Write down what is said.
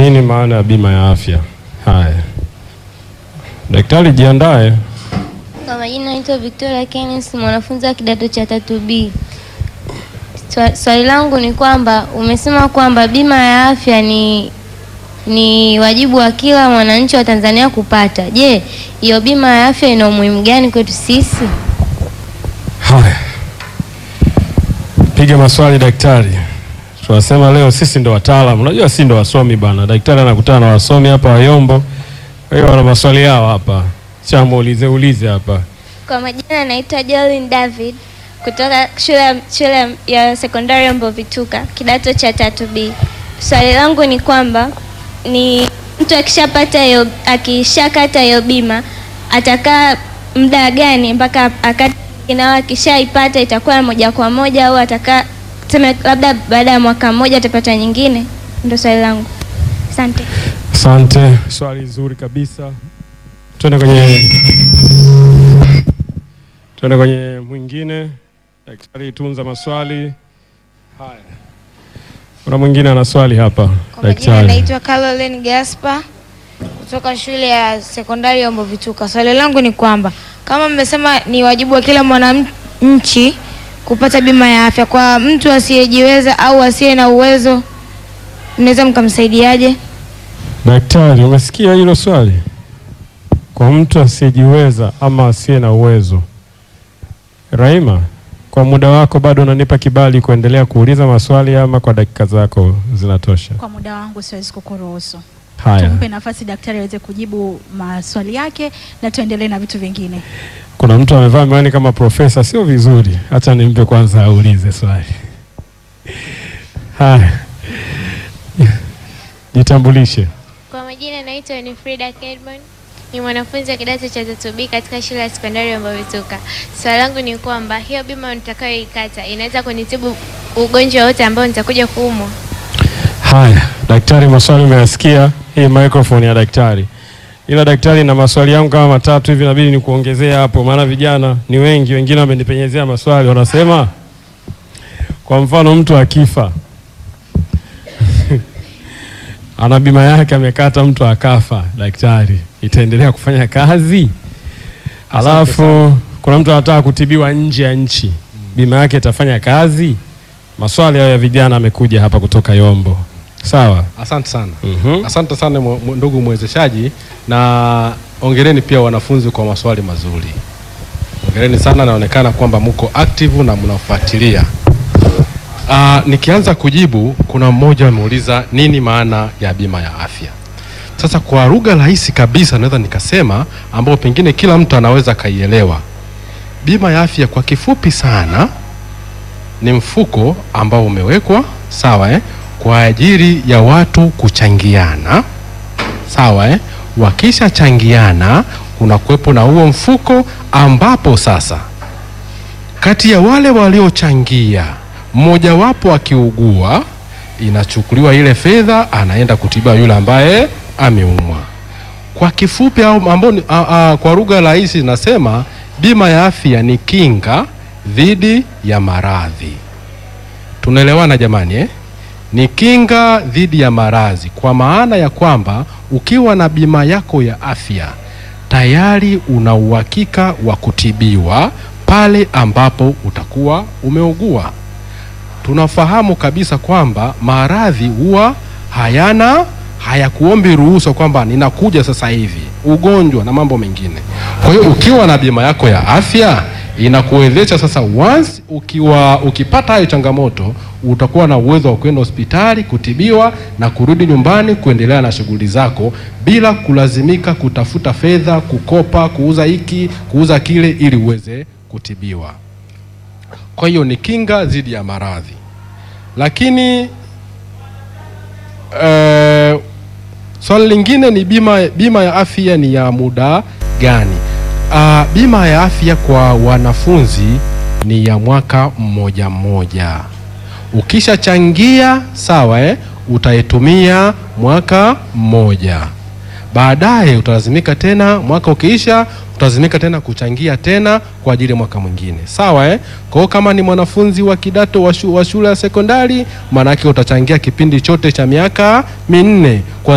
nini maana ya bima ya afya? Haya, daktari jiandae. Kwa majina naitwa Victoria Kenneth, mwanafunzi wa kidato cha tatu B. Swa- Swali langu ni kwamba umesema kwamba bima ya afya ni ni wajibu wa kila mwananchi wa Tanzania kupata. Je, hiyo bima ya afya ina umuhimu gani kwetu sisi? Haya, piga maswali daktari. Tunasema leo sisi ndo wataalamu, unajua si ndo wasomi bana. Daktari anakutana na wasomi hapa Wayombo, kwa hiyo wana maswali yao hapa, chamuulize ulize hapa. Kwa majina naitwa Jolin David kutoka shule ya- shule ya sekondari ya Mbovituka kidato cha tatu B. Swali langu ni kwamba ni mtu akishapata hiyo akishakata hiyo bima atakaa muda gani mpaka akati na akishaipata itakuwa moja kwa moja au atakaa tuseme labda baada ya mwaka mmoja atapata nyingine? Ndio swali langu. Asante. Asante, swali zuri kabisa. Twende kwenye twende kwenye mwingine. Daktari, tunza maswali haya. Kuna mwingine ana swali hapa. Kwa majina Daktari, naitwa Caroline Gaspar kutoka shule ya sekondari ya Mbovituka. Swali langu ni kwamba kama mmesema ni wajibu wa kila mwananchi kupata bima ya afya, kwa mtu asiyejiweza au asiye na uwezo, mnaweza mkamsaidiaje? daktari, umesikia hilo swali? Kwa mtu asiyejiweza ama asiye na uwezo. Raima, kwa muda wako bado unanipa kibali kuendelea kuuliza maswali ama kwa dakika zako zinatosha? Kwa muda wangu siwezi kukuruhusu. Haya. Tumpe nafasi daktari aweze kujibu maswali yake na tuendelee na vitu vingine. Kuna mtu amevaa miwani kama profesa, sio vizuri. Acha nimpe kwanza aulize swali. Haya, jitambulishe. Kwa majina naitwa Winifrida Kedmon, ni mwanafunzi wa kidato cha tatu B katika shule ya sekondari ya Mbovituka. Swali langu ni kwamba hiyo bima nitakayoikata inaweza kunitibu ugonjwa wote ambao nitakuja kuumwa? Haya, daktari, maswali umeyasikia. Hii microphone ya daktari, ila daktari, na maswali yangu kama matatu hivi, inabidi nikuongezea hapo, maana vijana ni wengi, wengine wamenipenyezea maswali, wanasema kwa mfano mtu akifa ana bima yake amekata, mtu akafa, daktari, itaendelea kufanya kazi? Alafu kuna mtu anataka kutibiwa nje ya nchi, bima yake itafanya kazi? Maswali hayo ya vijana amekuja hapa kutoka Yombo. Sawa. Asante sana. Mhm. Asante sana mwe- mwe- ndugu mwezeshaji, na ongereni pia wanafunzi kwa maswali mazuri. Ongereni sana, naonekana kwamba mko active na mnafuatilia. Ah, nikianza kujibu, kuna mmoja ameuliza nini maana ya bima ya afya. Sasa kwa lugha rahisi kabisa naweza nikasema, ambao pengine kila mtu anaweza kaielewa. Bima ya afya kwa kifupi sana ni mfuko ambao umewekwa sawa eh, kwa ajili ya watu kuchangiana sawa eh. Wakishachangiana kuna kuwepo na huo mfuko ambapo sasa kati ya wale waliochangia mmojawapo akiugua, inachukuliwa ile fedha, anaenda kutibiwa yule ambaye ameumwa. Kwa kifupi au ambao ni- a- a- kwa lugha rahisi nasema bima ya afya ni kinga dhidi ya maradhi. Tunaelewana jamani eh? Ni kinga dhidi ya maradhi, kwa maana ya kwamba ukiwa na bima yako ya afya tayari una uhakika wa kutibiwa pale ambapo utakuwa umeugua. Tunafahamu kabisa kwamba maradhi huwa hayana hayakuombi ruhusa kwamba ninakuja sasa hivi, ugonjwa na mambo mengine. Kwa hiyo ukiwa na bima yako ya afya inakuwezesha sasa, once ukiwa ukipata hayo changamoto, utakuwa na uwezo wa kwenda hospitali kutibiwa na kurudi nyumbani kuendelea na shughuli zako bila kulazimika kutafuta fedha, kukopa, kuuza hiki, kuuza kile ili uweze kutibiwa. Kwa hiyo ni kinga dhidi ya maradhi, lakini eh, swali lingine ni bima, bima ya afya ni ya muda gani? Ah, bima ya afya kwa wanafunzi ni ya mwaka mmoja mmoja. Ukishachangia sawa, eh, utaitumia mwaka mmoja, baadaye utalazimika tena, mwaka ukiisha utalazimika tena kuchangia tena kwa ajili ya mwaka mwingine, sawa eh? Kwa hiyo kama ni mwanafunzi wa kidato wa shu- wa shule ya sekondari, maanake utachangia kipindi chote cha miaka minne kwa